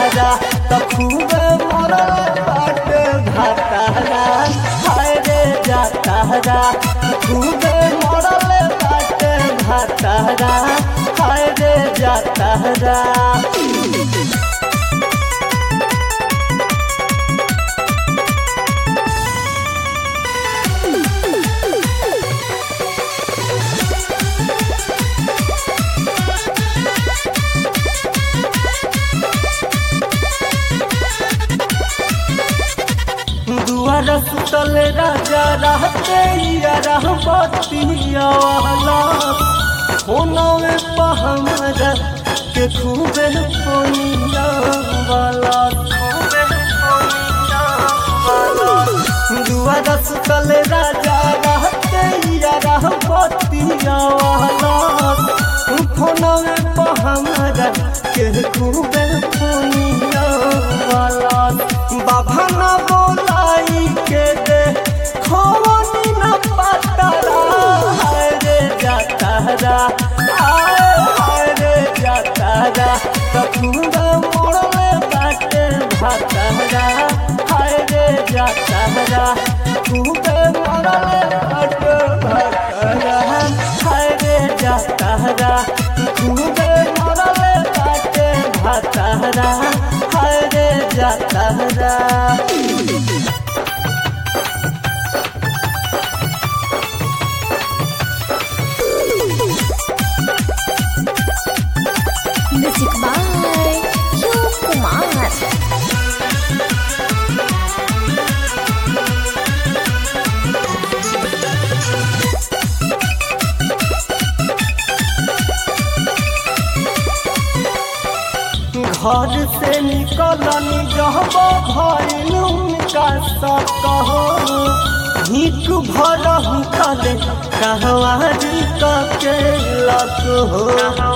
जातारा त खूबे मरल बाटे भातारा हाय रे जातारा खूबे मरल बाटे भातारा हाय रे जातारा दुआर सुतल राजा रहते या रहबतिया वाला होनवे पहमर के खूबे पोनिया वाला खूबे पोनिया वाला दुआर सुतल राजा रहते या रहबतिया वाला होनवे पहमर के खूबे पोनिया वाला बाबा ना बोलाई के दे खोनी न पतरा हाय रे जातारा हाय हाय रे जातारा कखुंगा मोड़ले बाटे भातारा हाय रे जातारा खूबे मोड़ले बाटे भातारा हाय रे जातारा खूबे मोड़ले बाटे भातारा हाय रे जातारा Music by Yu Kumar. घर से निकलनी जहब भइल उनका सकहो हिक भर हुकले कहवारी के लक हो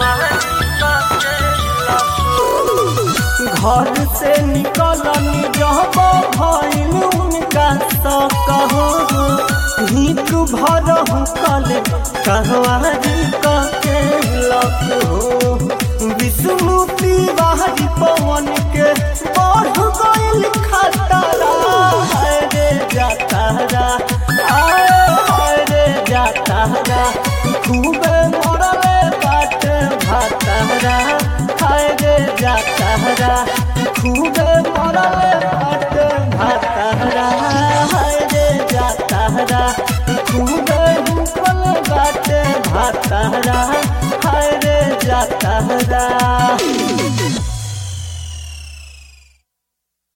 घर से निकलनी जहब भइल उनका सकहो हिक भर हुकले कहवारी के लक हो विष्णुति बाहरी पवन के बढ़ गइल खतरा हाय रे जातारा आय हाय रे जातारा खूबे मरले बाटे भातारा हाय रे जातारा खूबे मरले बाटे भातारा हाय रे जातारा खूबे हुकल बाटे भातारा हाय रे जातारा